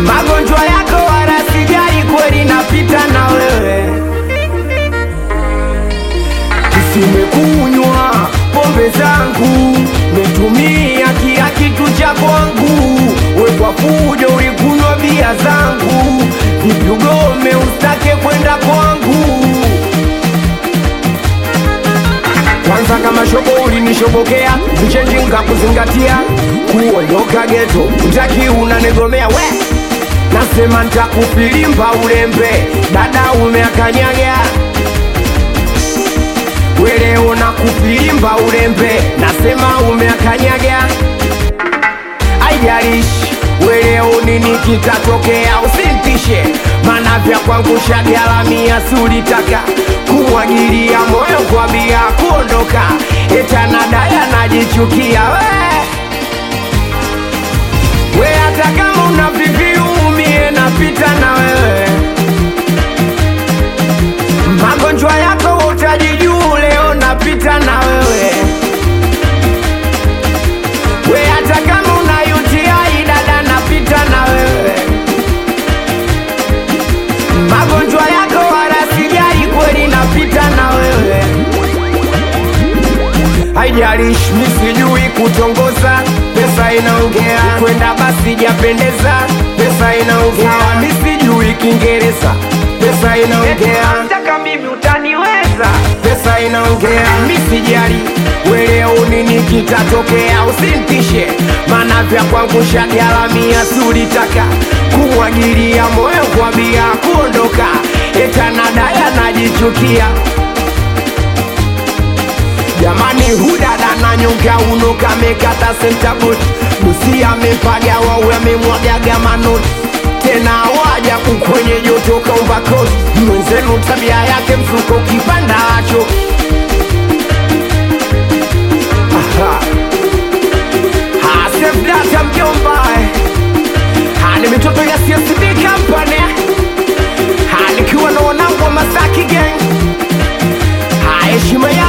magonjwa yako wala sijali, kweli napita na wewe. Simekunywa pombe zangu, metumia kila kitu cha kwangu, we kwa fujo ulikunywa bia zangu, vipi ugome ustake kwenda kwangu? Kwanza kama shobo ulinishobokea, mchenji nkakuzingatia, kuondoka geto utaki unanegomea we nasema ntakufilimba ulembe, dada umeakanyaga weleo na kufilimba ulembe, nasema umeakanyaga aijalishi weleo nini kitatokea, usintishe maana vya kwangu shagalamia, sulitaka kumwagilia moyo kwa bia kuondoka, etanadaya najichukia we we, hata kama una viviumie napita na wewe, magonjwa yako utajijuu, leo napita na wewe we hata kama una UTI dada, napita na wewe. Magonjwa yako wala sijali, kweli napita na wewe. Haijalishi mi sijui kutongoza, pesa inaongea. Kwenda basi japendeza, pesa inaongea. Mi sijui Kiingereza, pesa inaongea. Nataka mimi utaniweza, pesa inaongea. Mi sijali weleo nini kitatokea, usintishe maana vya kwangu shagalamia, sulitaka kumwagilia moyo kwa bia kuondoka, etanadaya najichukia Jamani, hudada na nyonga uno kamekata sentabut busi amepaga wawe amemwagaga manoti tena waja kukwenye joto kaumba koti mwenzenu tabia yake mfuko kipanda acho Aha. Ha, save data mjomba Ha, ni mitoto ya CSD company Ha, nikiwa na wanangu wa Masaki gang Ha, heshima